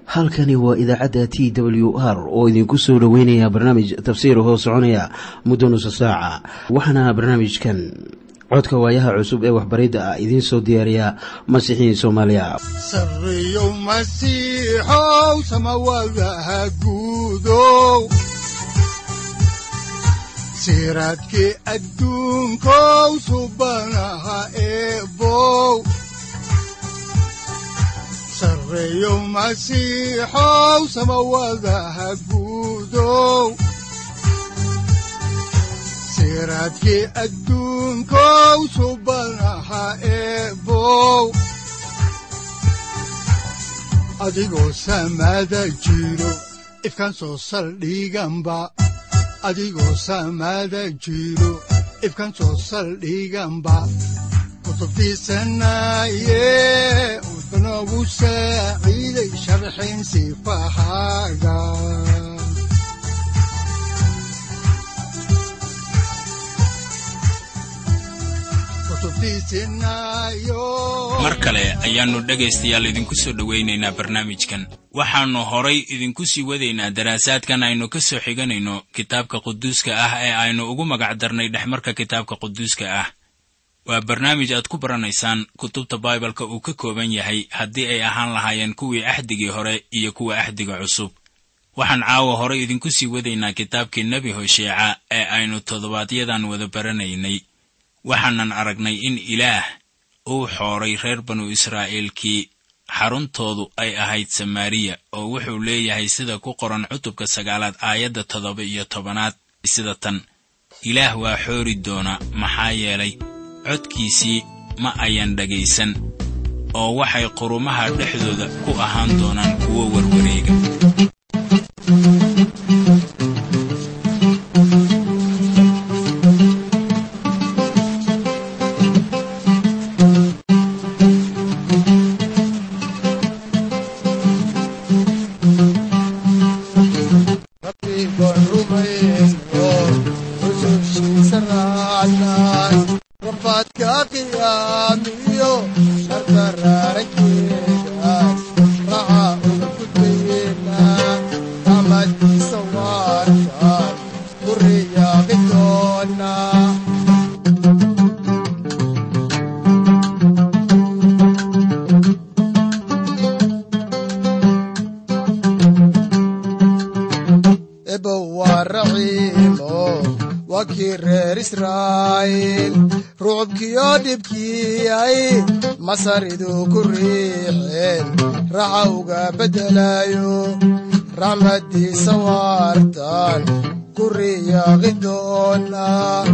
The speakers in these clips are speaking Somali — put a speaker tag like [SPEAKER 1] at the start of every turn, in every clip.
[SPEAKER 1] halkani waa idaacadda t w r oo idinku soo dhoweynaya barnaamij tafsiir hoo soconaya muddo nusa saaca waxaana barnaamijkan codka waayaha cusub ee waxbaridda ah idiin soo diyaariya masiixiin soomaaliya
[SPEAKER 2] sareyow masiixow samawadaha guudow siraadkii adduunkow subanaha eebow sareyow masiixow samawadaha guudow siraadkii adduunkow subanaha eebow adigoo samada jiro ifkaan soo saldhiganba adigoo samada jiro ifkaan soo saldhiganba kutubtiisanaye wuxunogu saaciiday sharxin sifahaaga
[SPEAKER 3] mar kale ayaannu dhegaystayaal idinku soo dhowaynaynaa barnaamijkan waxaannu horay idinku sii wadaynaa daraasaadkan aynu ka soo xiganayno kitaabka quduuska ah ee aynu ugu magac darnay dhexmarka kitaabka quduuska ah waa barnaamij aad ku baranaysaan kutubta baibalka uu ka kooban yahay haddii ay ahaan lahaayeen kuwii axdigii hore iyo kuwa axdiga cusub waxaan caawa horay idinku sii wadaynaa kitaabkii nebi hosheeca ee aynu toddobaadyadan wada baranaynay waxaanan aragnay in ilaah uu xooray reer banu israa'iilkii xaruntoodu ay ahayd samaariya oo wuxuu leeyahay sida ku qoran cutubka sagaalaad aayadda toddoba iyo tobanaad sida tan ilaah waa xoori doona maxaa yeelay codkiisii ma ayan dhagaysan oo waxay qurumaha dhexdooda ku ahaan doonaan kuwo warwareega
[SPEAKER 4] masaridu ku riixeen raxa uga beddelayo raxmaddiisa waartan ku riyaaqi doona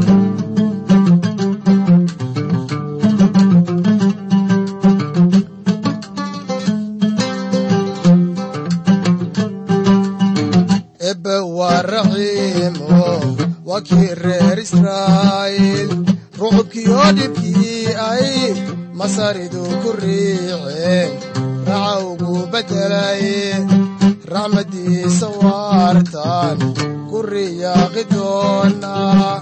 [SPEAKER 4] ebbe waa raxiimo waa kii reer israa'iil rucubkiyo dhibkii ay masaridu ku riixeen raxa ugu beddelaye raxmaddiisa waartan ku riyaaqi doona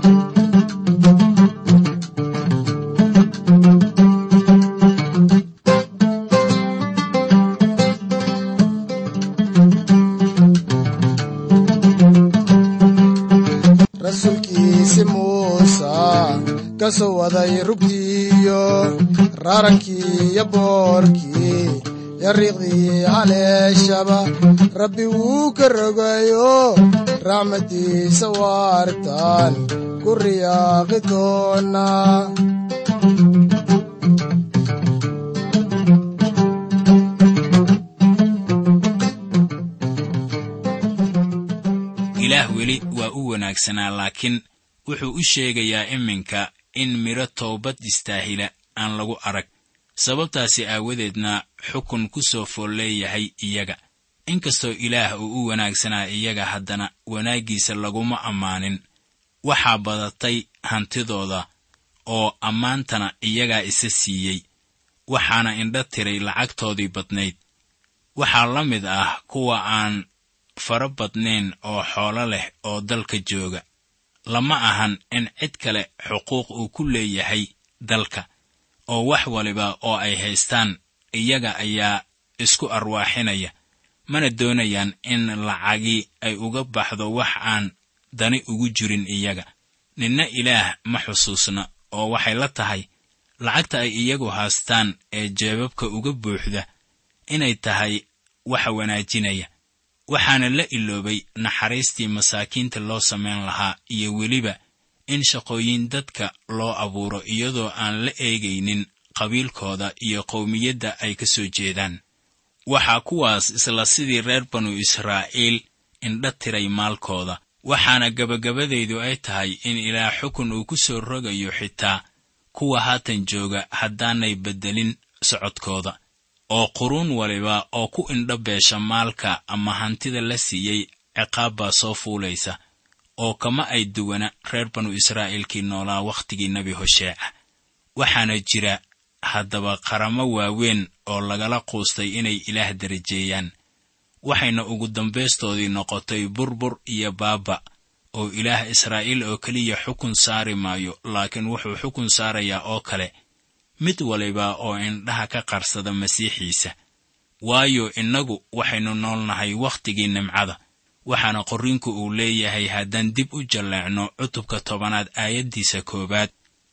[SPEAKER 4] rasuulkiisi muusa ka soo waday rugtiiyo raarankii iyo boorkii yariiqdii haleeshaba rabbi wuu ka rogayo raxmaddiisa waartan ku riyaaqi doona
[SPEAKER 3] ilaah weli waa u wanaagsanaa laakiin wuxuu u sheegayaa iminka in midho toobad istaahila aan lagu arag sababtaasi aawadeedna xukun ku soo fool leeyahay iyaga inkastoo ilaah uu u wanaagsanaa iyaga haddana wanaaggiisa laguma ammaanin waxaa badatay hantidooda oo ammaantana iyagaa isa siiyey waxaana indha tiray lacagtoodii badnayd waxaa la mid ah kuwa aan fara badnayn oo xoolo leh oo dalka jooga lama ahan in cid kale xuquuq uu ku leeyahay dalka oo wax waliba oo ay haystaan iyaga ayaa isku arwaaxinaya mana doonayaan in lacagii ay uga baxdo wax aan dani ugu jirin iyaga ninna ilaah ma xusuusna oo waxay la tahay lacagta ay iyagu haastaan ee jeebabka uga buuxda inay tahay waxa wanaajinaya waxaana la iloobay naxariistii masaakiinta loo samayn lahaa iyo weliba in shaqooyin dadka loo abuuro iyadoo aan la eegaynin qabiilkooda iyo qowmiyadda ay ka soo jeedaan waxaa kuwaas isla sidii reer banu israa'iil indha tiray maalkooda waxaana gebagabadaydu ay tahay in ilaah xukun uu ku soo rogayo xitaa kuwa haatan jooga haddaanay beddelin socodkooda oo quruun waliba oo ku indho beesha maalka ama hantida la siiyey ciqaab baa soo fuulaysa oo kama ay duwana reer banu israa'iilkii noolaa wakhtigii nebi hosheeca waxaana jira haddaba qaramo waaweyn oo lagala quustay inay ilaah darajeeyaan waxayna ugu dambaystoodii noqotay burbur iyo baaba oo ilaah israa'iil oo keliya xukun saari maayo laakiin wuxuu xukun saarayaa oo kale mid waliba oo indhaha ka qarsada masiixiisa waayo innagu waxaynu noolnahay wakhtigii nimcada waxaana qorriinku uu leeyahay haddaan dib u jalleecno cutubka tobanaad aayaddiisa koowaad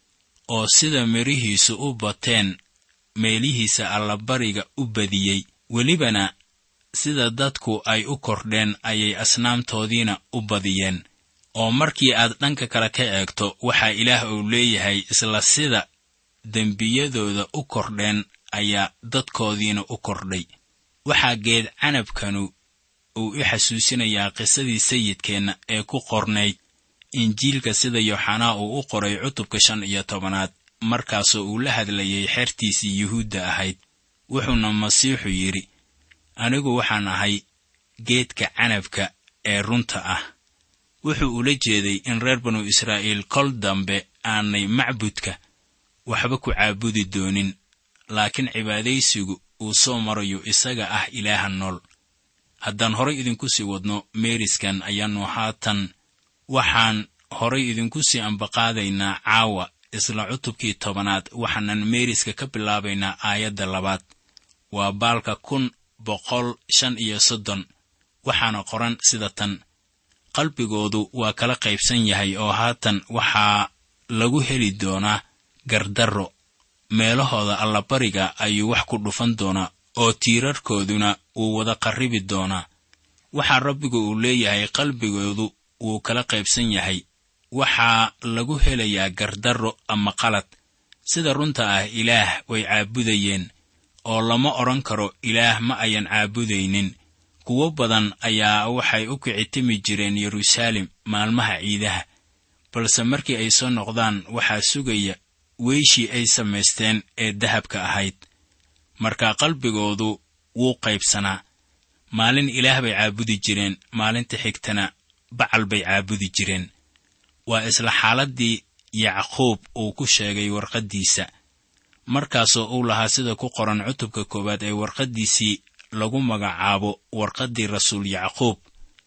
[SPEAKER 3] oo sida midhihiisu u bateen meelihiisa allabariga u badiyey welibana sida dadku ay u kordheen ayay asnaamtoodiina u badiyeen oo markii aad dhanka kale ka eegto waxaa ilaah uu leeyahay isla sida dembiyadooda u kordheen ayaa dadkoodiina u kordhay waxaa geed canabkanu uu i xasuusinayaa qisadii sayidkeenna ee ku qornayd injiilka sida yooxanaa uu u qoray cutubka shan iyo tobanaad markaasoo uu la hadlayay xertiisii yuhuudda ahayd wuxuuna masiixu yidhi anigu waxaan ahay geedka canabka ee runta ah wuxuu ula jeeday in reer banu israa'iil kol dambe aanay macbudka waxba ku caabudi doonin laakiin cibaadaysigu uu soo marayo isaga ah ilaaha nool haddaan horay idinku sii wadno meeriskan ayaannu haatan waxaan horay idinku sii ambaqaadaynaa caawa isla cutubkii tobanaad waxaanan meeriska ka bilaabaynaa aayadda labaad waa baalka kun boqol shan iyo soddon waxaana qoran sida tan qalbigoodu waa kala qaybsan yahay oo haatan waxaa lagu heli doonaa gardarro meelahooda allabariga ayuu wax ku dhufan doonaa oo tiirarkooduna wuu wada qarribi doonaa waxaa rabbigu uu leeyahay qalbigoodu wuu kala qaybsan yahay waxaa lagu helayaa gardarro ama qalad sida runta ah ilaah way caabudayeen oo lama odhan karo ilaah ma ayan caabudaynin kuwo badan ayaa waxay u kicitimi jireen yeruusaalem maalmaha ciidaha balse markii ay soo noqdaan waxaa sugaya weyshii ay samaysteen ee dahabka ahayd marka qalbigoodu wuu qaybsanaa maalin ilaah bay caabudi jireen maalinta xigtana bacal bay caabudi jireen waa isla xaaladdii yacquub uu ku sheegay warqaddiisa markaasoo uu lahaa sida ku qoran cutubka koowaad ee warqaddiisii lagu magacaabo warqaddii rasuul yacquub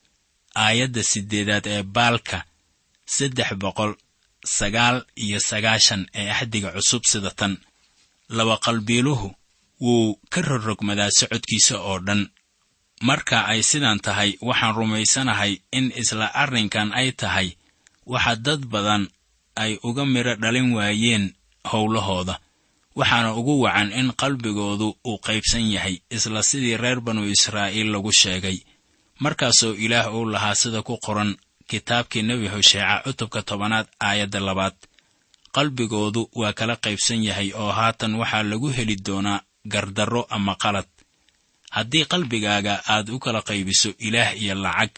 [SPEAKER 3] aayadda siddeedaad ee baalka saddex boqol sagaal iyo sagaashan ee axdiga cusub sida tan laba qalbiiluhu wuu ka rorrogmadaa socodkiisa oo dhan marka ay sidan tahay waxaan rumaysanahay in isla arrinkan ay tahay waxa dad badan ay uga midho dhalin waayeen howlahooda waxaana ugu wacan in qalbigoodu uu qaybsan yahay isla sidii reer banu israa'iil lagu sheegay markaasoo ilaah uu lahaa sida ku qoran kitaabkii nebi hosheeca cutubka tobanaad aayadda labaad qalbigoodu waa kala qaybsan yahay oo haatan waxaa lagu heli doonaa gardarro ama qalad haddii qalbigaaga aad u kala qaybiso ilaah iyo lacag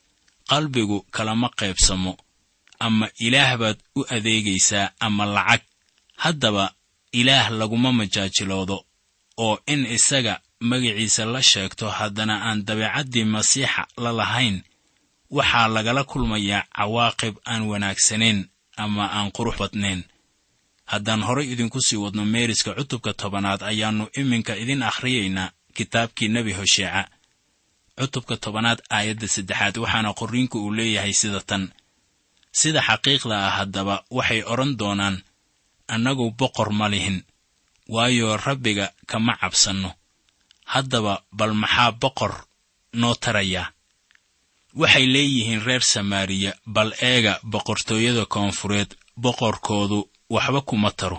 [SPEAKER 3] qalbigu kalama qaybsamo ama ilaah baad u adeegaysaa ama lacag haddaba ilaah laguma majaajiloodo oo in isaga magaciisa la sheegto haddana aan dabeecaddii masiixa la lahayn waxaa lagala kulmayaa cawaaqib aan wanaagsanayn ama aan qurux badnayn haddaan horay idinku sii wadno meeriska cutubka tobanaad ayaannu iminka idin akhriyaynaa kitaabkii nebi hosheeca cutubka tobanaad aayadda saddexaad waxaana qorriinku uu leeyahay sida tan sida xaqiiqda ah haddaba waxay odhan doonaan annagu boqor ma lihin waayo rabbiga kama cabsanno haddaba bal maxaa boqor noo tarayaa waxay leeyihiin reer samaariya bal eega boqortooyada koonfureed boqorkoodu waxba kuma taro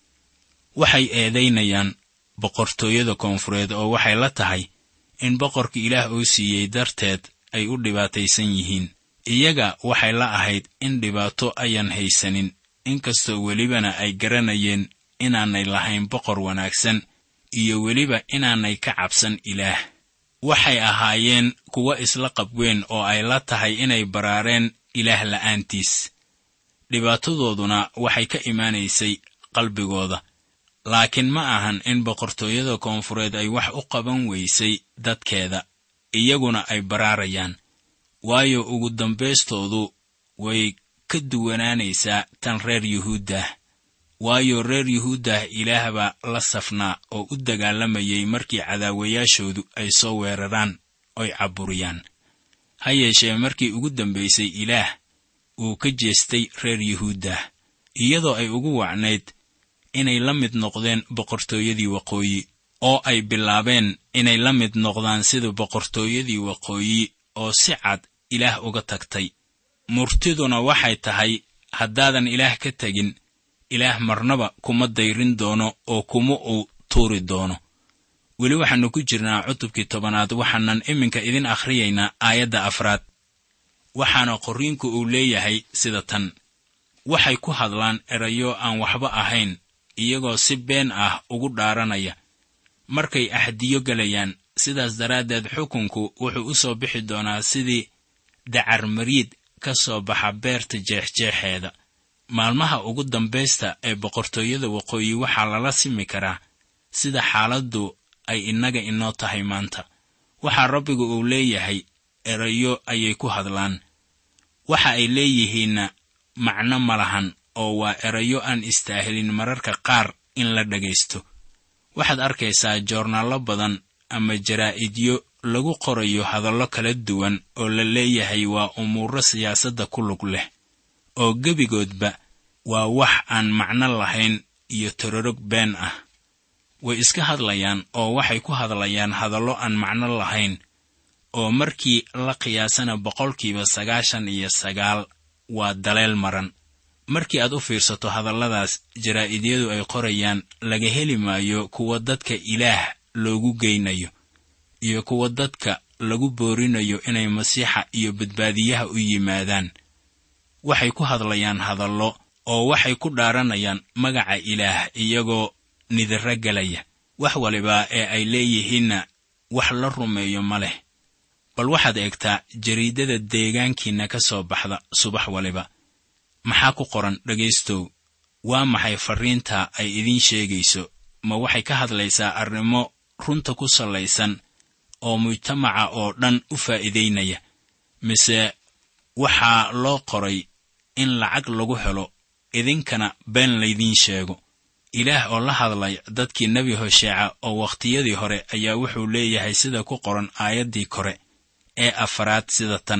[SPEAKER 3] waxay eedaynayaan boqortooyada koonfureed oo waxay la tahay in boqorka ilaah uu siiyey darteed ay u dhibaataysan yihiin iyaga waxay la ahayd in dhibaato ayan haysanin inkastoo welibana ay garanayeen inaanay lahayn boqor wanaagsan iyo weliba inaanay ka cabsan ilaah waxay ahaayeen kuwo isla qabweyn oo ay la tahay inay baraareen ilaah la'aantiis dhibaatadooduna waxay ka imaanaysay qalbigooda laakiin ma ahan in boqortooyada koonfureed ay wax u qaban weysay dadkeeda iyaguna ay baraarayaan waayo ugu dambaystoodu way ka duwanaanaysaa tan reer yuhuuddah waayo reer yuhuuddah ilaah baa la safnaa oo u dagaalamayay markii cadaawayaashoodu ay soo weeraraan oy cabburiyaan ha yeeshee markii ugu dambaysay ilaah uu ka jeestay reer yuhuuddah iyadoo ay ugu wacnayd inay la mid noqdeen boqortooyadii waqooyi oo ay bilaabeen inay la mid noqdaan sida boqortooyadii waqooyi oo si cad ilaah uga tagtay murtiduna waxay tahay haddaadan ilaah ka tegin ilaah marnaba kuma dayrin doono oo kuma uu tuuri doono weli waxaannu ku jirnaa cutubkii tobanaad waxaanan iminka idin akhriyaynaa aayadda afraad waxaana qorriinku uu leeyahay sida tan waxay ku hadlaan erayo aan waxba ahayn iyagoo si been ah ugu dhaaranaya markay axdiyo gelayaan sidaas daraaddeed xukunku wuxuu u soo bixi doonaa sidii dacarmariid ka soo baxa beerta jeexjeexeeda maalmaha ugu dambaysta ee boqortooyada waqooyi waxaa lala simi karaa sida xaaladdu ay innaga inoo tahay maanta waxaa rabbigu uu leeyahay erayo ayay ku hadlaan waxa ay leeyihiinna macno ma lahan oo waa erayo aan istaahilin mararka qaar in la dhegaysto waxaad arkaysaa joornaallo badan ama jaraa'idyo lagu qorayo hadallo kala duwan oo la leeyahay waa umuuro siyaasadda ku lug leh oo gebigoodba waa wax aan macno lahayn iyo tororog been ah way iska hadlayaan oo waxay ku hadlayaan hadallo aan macno lahayn oo markii la qiyaasana boqolkiiba sagaashan iyo sagaal waa daleel maran markii aad u fiirsato hadalladaas jaraa'idiyadu ay qorayaan laga heli maayo kuwa dadka ilaah loogu geynayo iyo kuwa dadka lagu boorinayo inay masiixa iyo badbaadiyaha u yimaadaan waxay ku hadlayaan hadallo oo waxay ku dhaaranayaan magaca ilaah iyagoo nidiro gelaya wax waliba ee ay leeyihiinna wax la rumeeyo ma leh bal waxaad eegtaa jariidada deegaankiinna ka soo baxda subax waliba maxaa ku qoran dhegaystow waa maxay farriinta ay idiin sheegayso ma waxay ka hadlaysaa arrimo runta ku sallaysan oo mujtamaca oo dhan u faa'iidaynaya mise waxaa loo qoray in lacag lagu helo idinkana been laydiin sheego ilaah oo la hadlay dadkii nebi hosheeca oo wakhtiyadii hore ayaa wuxuu leeyahay sida ku qoran aayaddii kore ee afaraad sida tan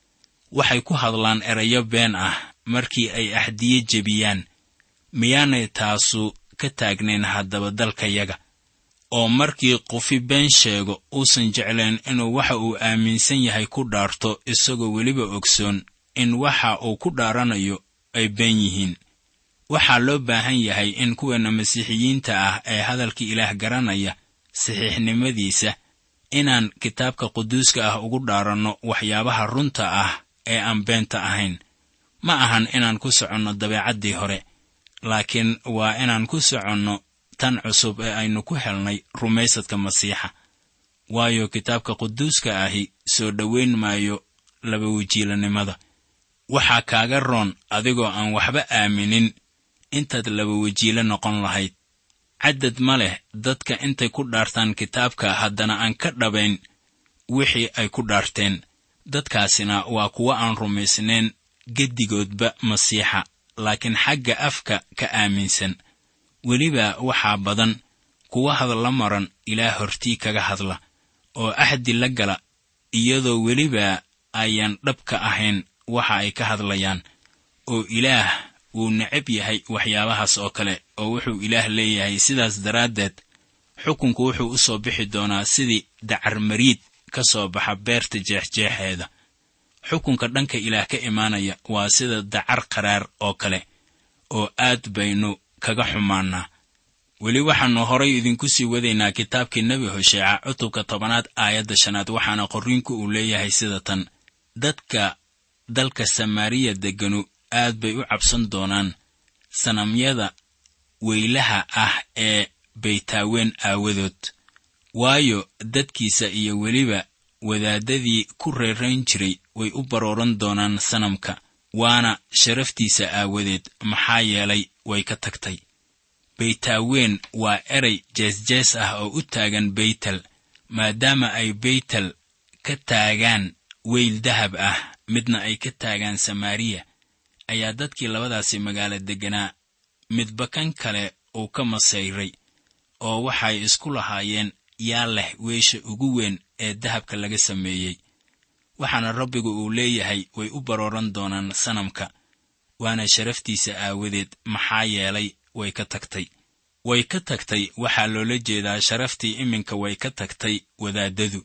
[SPEAKER 3] waxay ku hadlaan erayo been ah markii ay axdiye jebiyaan miyaanay taasu ka taagnayn haddaba dalkayaga oo markii qufi been sheego uusan jeclayn inuu waxa uu aaminsan yahay ku dhaarto isagoo weliba ogsoon in waxa uu ku dhaaranayo ay been yihiin waxaa loo baahan yahay in kuweenna masiixiyiinta ah ee hadalkii ilaah garanaya saxiixnimadiisa inaan kitaabka quduuska ah ugu dhaaranno waxyaabaha runta ah ee aan beenta ahayn ma ahan inaan ku soconno dabeecaddii hore laakiin waa inaan ku soconno tan cusub ee aynu ku helnay rumaysadka masiixa waayo kitaabka quduuska ahi soo dhowayn maayo laba wejiilanimada waxaa kaaga roon adigoo aan waxba aaminin intaad laba wejiilo noqon lahayd caddad ma leh dadka intay ku dhaartaan kitaabka haddana aan ka dhabayn wixii ay ku dhaarteen dadkaasina waa kuwo aan rumaysnayn geddigoodba masiixa laakiin xagga afka ka aaminsan weliba waxaa badan kuwa hadalla maran ilaah hortii kaga hadla oo axdi la gala iyadoo weliba ayaan dhabka ahayn waxa ay ka hadlayaan oo ilaah wuu necab yahay waxyaabahaas oo kale oo wuxuu ilaah leeyahay sidaas daraaddeed xukunku wuxuu u soo bixi doonaa sidii dacarmariid ka soo baxa beerta jeexjeexeeda xukunka dhanka ilaah ka imaanaya waa sida dacar qaraar oo kale oo aad baynu kaga xumaannaa weli waxaannu horay idinku sii wadaynaa kitaabkii nebi hosheeca cutubka tobanaad aayadda shanaad waxaana qorriinku uu leeyahay sida tan dadka dalka samaariya degganu aad bay u cabsan doonaan sanamyada weylaha ah ee baytaawen aawadood waayo dadkiisa iyo weliba wadaaddadii ku reerayn jiray way u barooran doonaan sanamka waana sharaftiisa aawadeed maxaa yeelay way ka tagtay baytaawen waa erey jeesjees ah oo u taagan beytel maadaama ay beytel ka taagaan weyl dahab ah midna ay ka taagaan samaariya ayaa dadkii labadaasi magaalo degganaa midba kan kale uu ka masayray oo waxay isku lahaayeen yaa leh weesha ugu weyn ee dahabka laga sameeyey waxaana rabbigu uu leeyahay way u barooran doonaan sanamka waana sharaftiisa aawadeed maxaa yeelay way ka tagtay way ka tagtay waxaa loola jeedaa sharaftii iminka way ka tagtay wadaaddadu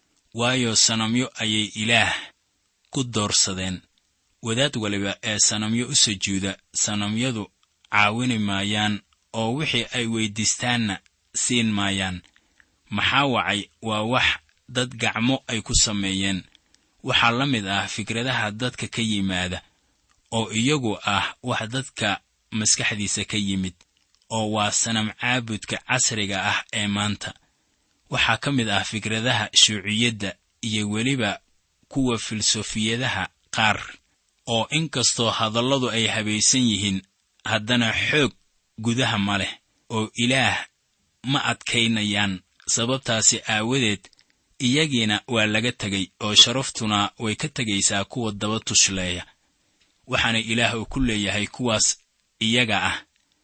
[SPEAKER 3] waayo sanamyo ayay ilaah ku doorsadeen wadaad waliba ee sanamyo u sujuuda sanamyadu caawini maayaan oo wixii ay weyddiistaanna siin maayaan maxaa wacay waa wax dad gacmo ay ku sameeyeen waxaa la mid ah fikradaha dadka ka yimaada oo iyagu ah wax dadka maskaxdiisa ka yimid oo waa sanam caabudka casriga ah ee maanta waxaa ka mid ah fikradaha shuuciyadda iyo weliba kuwa filsofiyadaha qaar oo inkastoo hadalladu ay habaysan yihiin haddana xoog gudaha ma leh oo ilaah ma adkaynayaan sababtaasi aawadeed iyagiina waa laga tegay oo sharaftuna way ka tegaysaa kuwa daba tushleeya waxaana ilaah uu ku leeyahay kuwaas iyaga ah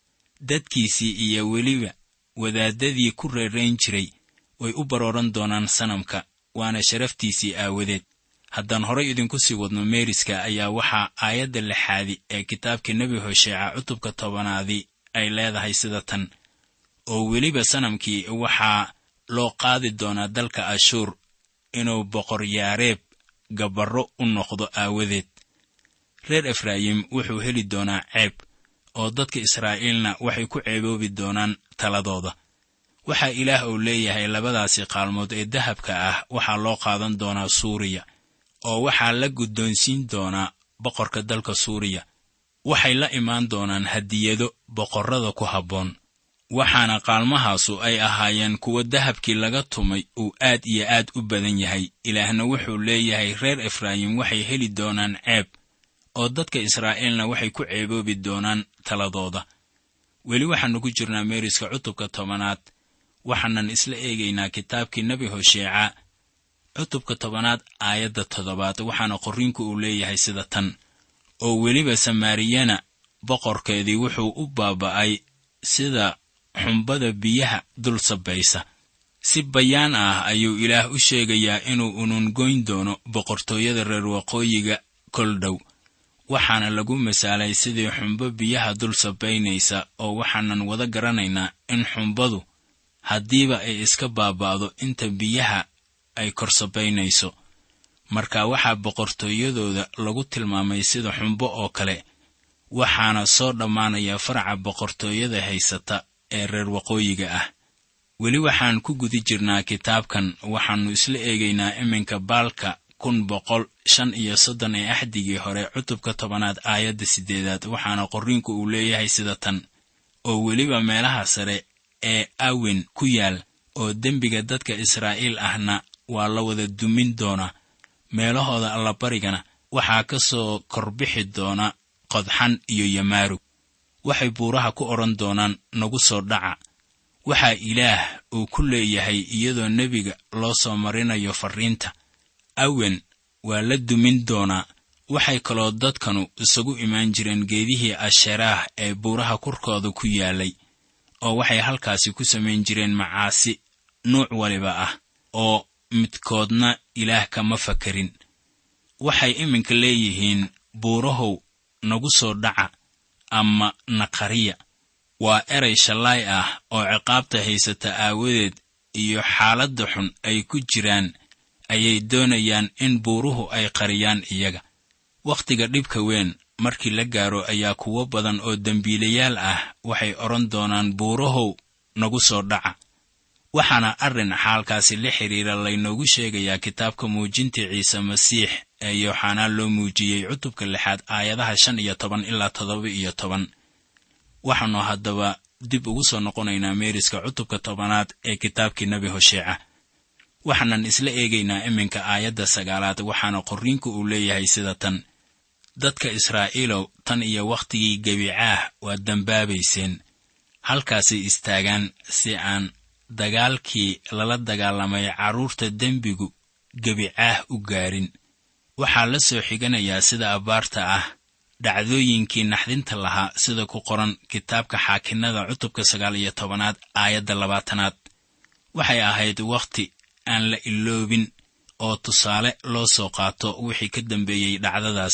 [SPEAKER 3] dadkiisii iyo weliba wadaaddadii ku reerayn jiray way u barooran doonaan sanamka waana sharaftiisii aawadeed haddaan horay idinku sii wadno meeriska ayaa waxaa aayadda lixaadi ee kitaabka nebi hosheeca cutubka tobanaadii ay leedahay sida tan oo weliba sanamkii waxaa loo qaadi doonaa dalka ashuur inuu boqoryaareeb gabarro u noqdo aawadeed reer efraayim wuxuu heli doonaa ceeb oo dadka israa'iilna waxay ku ceeboobi doonaan taladooda waxaa ilaah uu leeyahay labadaasi qaalmood ee dahabka ah waxaa loo qaadan doonaa suuriya oo waxaa la guddoonsiin doonaa boqorka dalka suuriya waxay la imaan doonaan hadiyado boqorrada ku habboon waxaana qaalmahaasu ay ahaayeen kuwa dahabkii laga tumay uu aad iyo aad u badan yahay ilaahna wuxuu leeyahay reer efraayim waxay heli doonaan ceeb oo dadka israa'iilna waxay ku ceeboobi doonaan taladooda weli waxaannu ku jirnaa meeriska cutubka tobanaad waxaanan isla eegaynaa kitaabkii nebi hosheeca cutubka tobanaad aayadda toddobaad waxaana qorriinku uu leeyahay sida tan oo weliba samaariyana boqorkeedii wuxuu u baaba'ay sida xumbada biyaha dul sabaysa si bayaan ah ayuu ilaah u sheegayaa inuu unungoyn doono boqortooyada reer waqooyiga kol dhow waxaana lagu masaalay sidii xumbo biyaha dul sabaynaysa oo waxaanan wada garanaynaa in xumbadu haddiiba ay iska baaba'do inta biyaha ay kor sabaynayso marka waxaa boqortooyadooda lagu tilmaamay sida xumbo oo kale waxaana soo dhammaanaya faraca boqortooyada haysata ee reer waqooyiga ah weli waxaan ku guda jirnaa kitaabkan waxaannu isla eegaynaa iminka baalka kun boqol shan iyo soddon ee axdigii hore cutubka tobanaad aayadda siddeedaad waxaana qorriinku uu leeyahay sida tan oo weliba meelaha sare ee awen ku yaal oo dembiga dadka israa'iil ahna waa la wada dumin doonaa meelahooda allabarigana waxaa ka soo korbixi doona qodxan iyo yamaarug waxay buuraha ku odhan doonaan nagu soo dhaca waxaa ilaah uu ku leeyahay iyadoo nebiga loo soo marinayo farriinta awen waa la dumin doonaa waxay kaloo dadkanu isagu imaan jireen geedihii asheraah ee buuraha korkooda ku yaalay oo waxay halkaasi ku samayn jireen macaasi nuuc waliba ah oo midkoodna ilaah kama fakarin waxay iminka leeyihiin buurahow nagu soo dhaca ama naqariya waa eray shallaay ah oo ciqaabta haysata aawadeed iyo xaaladda xun ay ku jiraan ayay doonayaan in buuruhu ay qariyaan iyaga wakhtiga dhibka weyn markii la gaaro ayaa kuwo badan oo dembiilayaal ah waxay odhan doonaan buurahow nagu soo dhaca waxaana arrin xaalkaasi la xidhiira laynoogu sheegayaa kitaabka muujinta ciise masiix ee yooxanaa loo muujiyey cutubka lixaad aayadaha shan iyo toban ilaa toddoba iyo toban waxaannu haddaba dib ugu soo noqonaynaa meeriska cutubka tobanaad ee kitaabkii nebi hosheeca waxaanan isla eegaynaa iminka aayadda sagaalaad waxaana qorriinku uu leeyahay sida tan dadka israa'iilow tan iyo wakhtigii gebicaah waa dembaabayseen halkaasay istaagaan si aan dagaalkii lala dagaalamay carruurta dembigu gebicaah u gaarin waxaa la soo xiganayaa sida abbaarta ah dhacdooyinkii naxdinta lahaa sida ku qoran kitaabka xaakinnada cutubka sagaal iyo tobanaad aayadda labaatanaad waxay ahayd wakhti aan la iloobin oo tusaale loo soo qaato wixii ka dambeeyey dhacdadaas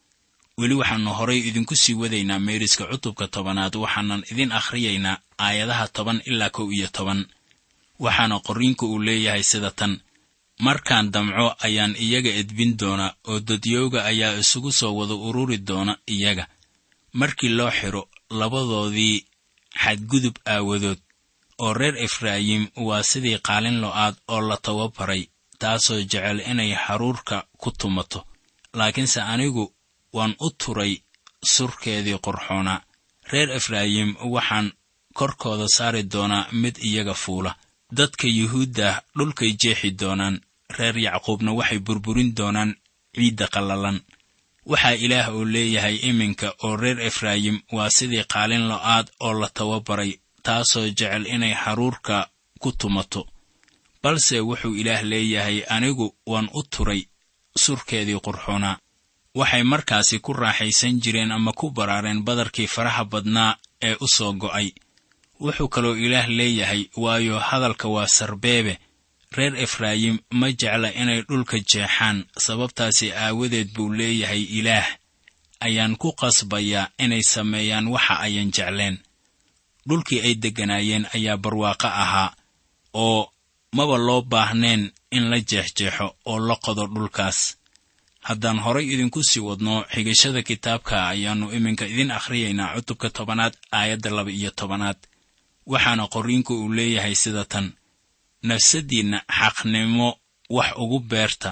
[SPEAKER 3] weli waxaannu horay idinku sii wadaynaa meeriska cutubka tobanaad waxaanan idin akhriyaynaa aayadaha toban ilaa kow iyo toban waxaana qorriinku uu leeyahay sida tan markaan damco ayaan iyaga edbin doona oo dadyowga ayaa isugu soo wada ururi doona iyaga markii loo xidho labadoodii xadgudub aawadood oo reer efraayim waa sidii qaalin lo'aad oo la tababaray taasoo jecel inay haruurka ku tumato laakiinse anigu waan u turay surkeedii qorxoonaa reer efraayim waxaan korkooda saari doonaa mid iyaga fuula dadka yuhuuddah dhulkay jeexi doonaan reer yacquubna waxay burburin doonaan ciidda qallalan waxaa ilaah uu leeyahay iminka oo reer efraayim waa sidii qaalin lo'aad oo la tababaray taasoo jecel inay haruurka ku tumato balse wuxuu ilaah leeyahay anigu waan u turay surkeedii qurxoonaa waxay markaasi ku raaxaysan jireen ama ku baraareen badarkii faraha badnaa ee u soo go'ay wuxuu kaloo ilaah leeyahay waayo hadalka waa sarbeebe reer efraayim ma jecla inay dhulka jeexaan sababtaasi aawadeed buu leeyahay ilaah ayaan ku qasbayaa inay sameeyaan waxa ayan jecleen dhulkii ay degganaayeen ayaa barwaaqo ahaa oo maba loo baahneen in la jeexjeexo oo la qodo dhulkaas haddaan horay idinku sii wadno xigashada kitaabka ayaannu iminka idin akhriyaynaa cutubka tobanaad aayadda laba iyo tobanaad waxaana qorriinku uu leeyahay sida tan nafsaddiinna xaqnimo wax ugu beerta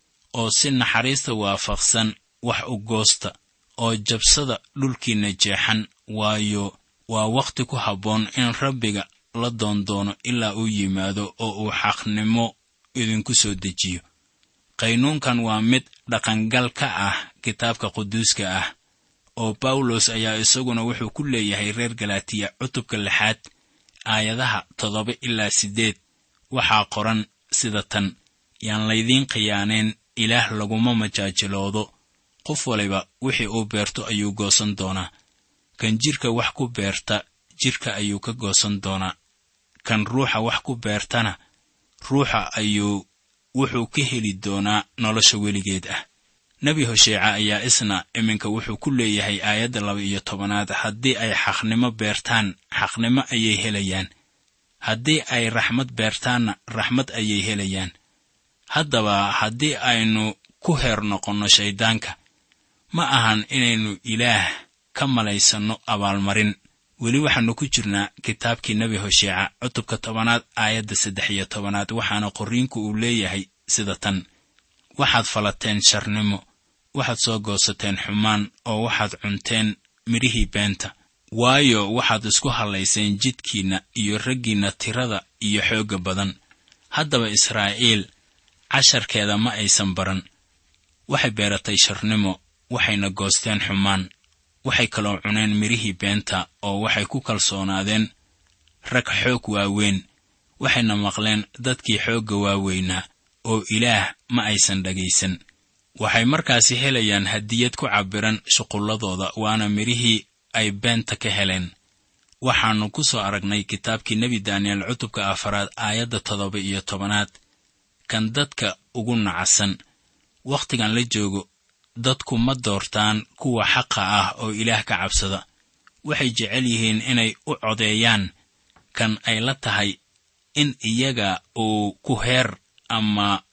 [SPEAKER 3] oo si naxariista waafaqsan wax u goosta oo jabsada dhulkiinna jeexan waayo waa wakhti ku habboon in rabbiga la doondoono ilaa uu yimaado oo uu xaqnimo idinku soo dejiyo qaynuunkan waa mid dhaqangal ka ah kitaabka quduuska ah oo bawlos ayaa isaguna wuxuu ku leeyahay reer galatiya cutubka lixaad aayadaha toddoba ilaa siddeed waxaa qoran sida tan yaan laydiin khiyaaneen ilaah laguma majaajiloodo qof waliba wixii uu beerto ayuu goosan doonaa kan jidhka wax ku beerta jidhka ayuu ka goosan doonaa kan ruuxa wax ku beertana ruuxa ayuu wuxuu ka heli doonaa nolosha weligeed ah nebi hosheeca ayaa isna iminka wuxuu ku leeyahay aayadda laba iyo tobanaad haddii ay xaqnimo beertaan xaqnimo ayay helayaan haddii ay raxmad beertaanna raxmad ayay helayaan haddaba haddii aynu ku heer noqonno shayddaanka ma ahan inaynu ilaah ka malaysanno abaalmarin weli waxaannu ku jirnaa kitaabkii nebi hosheeca cutubka tobanaad aayadda saddex iyo tobanaad waxaana qorriinku uu leeyahay sida tan waxaad falateen sharnimo waxaad soo goosateen xumaan oo waxaad cunteen midhihii beenta waayo waxaad isku hallayseen jidkiinna iyo raggiinna tirada iyo xoogga badan haddaba israa'iil casharkeeda ma aysan baran waxay beeratay sharnimo waxayna goosteen xumaan waxay kaloo cuneen midhihii beenta oo waxay ku kalsoonaadeen rag xoog waaweyn waxayna maqleen dadkii xoogga waaweynaa oo ilaah ma aysan dhagaysan waxay markaasi helayaan hadiyad ku cabbiran shuqulladooda waana midhihii ay beenta ka heleen waxaannu ku soo aragnay kitaabkii nebi daaniyeel cutubka afaraad aayadda toddoba iyo tobanaad kan dadka ugu nacasan wakhtigan la joogo dadku ma doortaan kuwa xaqa ah oo ilaah ka cabsada waxay jecel yihiin inay u codeeyaan kan ay la tahay in iyaga uu ku heer ama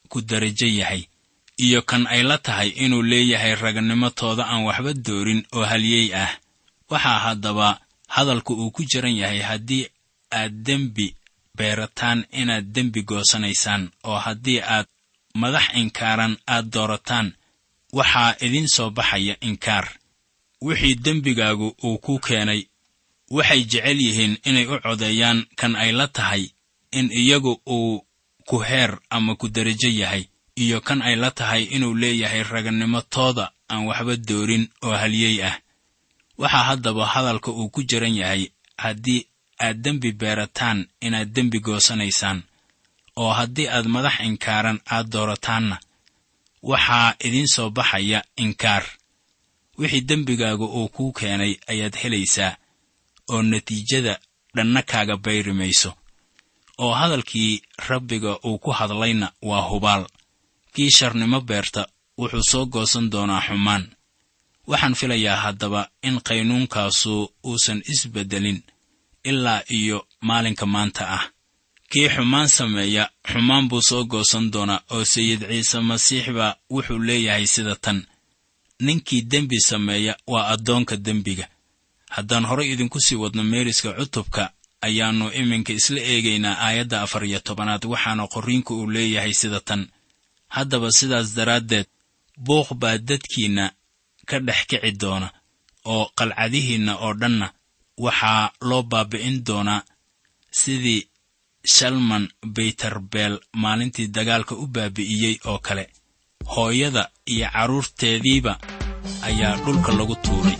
[SPEAKER 3] ku darajo yahay iyo kan ay la tahay inuu leeyahay raganimatooda aan waxba doorin oo halyey ah waxaa haddaba hadalku uu ku jiran yahay haddii aad dembi beerataan inaad dembi goosanaysaan oo haddii aad madax inkaaran aad doorataan waxaa idiin soo baxaya inkaar wixii dembigaagu uu ku keenay waxay jecel yihiin inay u codeeyaan kan ay la tahay in iyagu uu ku heer ama ku derajo yahay iyo kan ay la tahay inuu leeyahay raganimatooda aan waxba doorin oo halyey ah waxaa haddaba hadalka uu ku jiran yahay haddii aad dembi beerataan inaad dembi goosanaysaan oo haddii aad madax inkaaran aad doorataanna waxaa idiin soo baxaya inkaar wixii dembigaagu uu kuu keenay ayaad helaysaa oo natiijada dhanna kaaga bayri mayso oo hadalkii rabbiga uu ku hadlayna waa hubaal kii sharnimo beerta wuxuu soo goosan doonaa xumaan waxaan filayaa haddaba in qaynuunkaasu uusan isbeddelin ilaa iyo maalinka maanta ah kii xumaan sameeya xumaan buu soo goosan doonaa oo sayid ciise masiix baa wuxuu leeyahay sida tan ninkii dembi sameeya waa addoonka dembiga haddaan horay idinku sii wadno meeriska cutubka ayaannu iminka isla eegaynaa aayadda afar iyo tobanaad waxaana qorriinku uu leeyahay sida tan haddaba sidaas daraaddeed buuq baa dadkiinna ka dhex kici doona oo qalcadihiinna oo dhanna waxaa loo baabi'in doonaa sidii shalman baytarbeel maalintii dagaalka u baabi'iyey oo kale hooyada iyo carruurteediiba ayaa dhulka lagu tuuray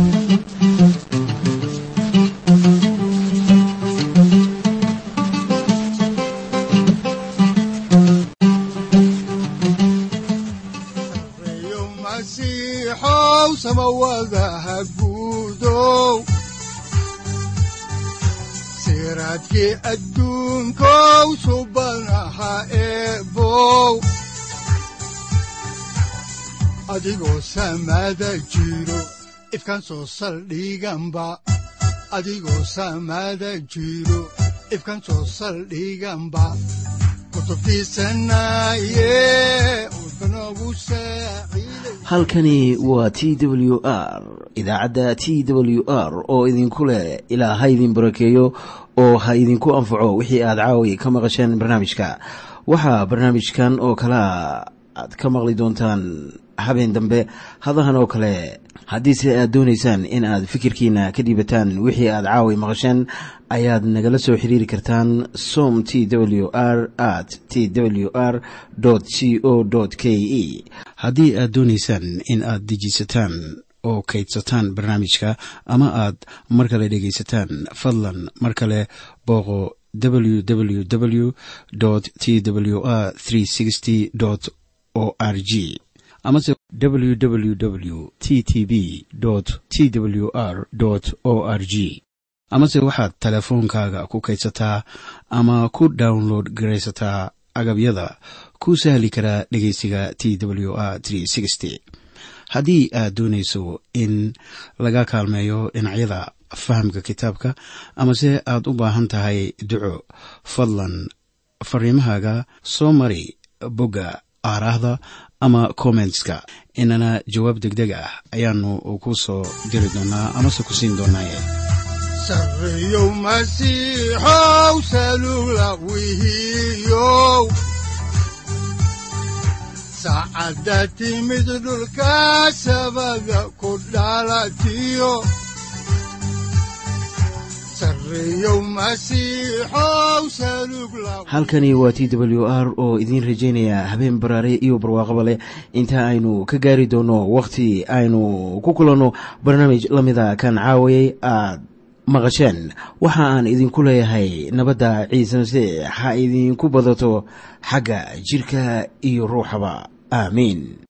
[SPEAKER 2] reeyo masiixow samawadaha guudow siraadkii adduunkow subanaha eebow adigoo samada jiro ifkan soo saldhiganba adigoo samada jiro ifkan soo saldhiganba kutubtiisanaye udbanogu saaciiday
[SPEAKER 1] halkani waa t w r idaacadda t w r oo idinku leh ilaa ha idin barakeeyo oo ha idinku anfaco wixii aad caawi ka maqasheen barnaamijka waxaa barnaamijkan oo kalea aad ka maqli doontaan habeen dambe hadahan oo kale haddiise aad doonaysaan in aad fikirkiina ka dhiibataan wixii aad caawi maqasheen ayaad nagala soo xiriiri kartaan som t w r at t w r c o k e haddii aad doonaysaan in aad dejiisataan oo kaydsataan barnaamijka ama aad mar kale dhegaysataan fadlan mar kale booqo www t w r o r g amase www t t b t w r o r g amase waxaad teleefoonkaaga ku kaydsataa ama ku download garaysataa agabyada ku sahli karaa dhegeysiga t w r haddii aad doonayso in laga kaalmeeyo dhinacyada fahamka kitaabka amase aad u baahan tahay duco fadlan fariimahaaga soo mari bogga aaraahda ama kommentska inana jawaab degdeg ah ayaanu ku soo diri doonaa amase ku siin doonaaye
[SPEAKER 2] sarreeyow masiixow salula wihiyow saacadda timid dhulka sabada ku dhalatiyo sarreeyow masiixow salug la
[SPEAKER 1] halkani waa t w r oo idiin rajaynaya habeen baraare iyo barwaaqaba leh inta aynu ka gaari doono wakhti aynu ku kulanno barnaamij la mida kan caawayay aad maqasheen waxa aan idinku leeyahay nabadda ciise masiix ha idinku badato xagga jidhka iyo ruuxaba aamiin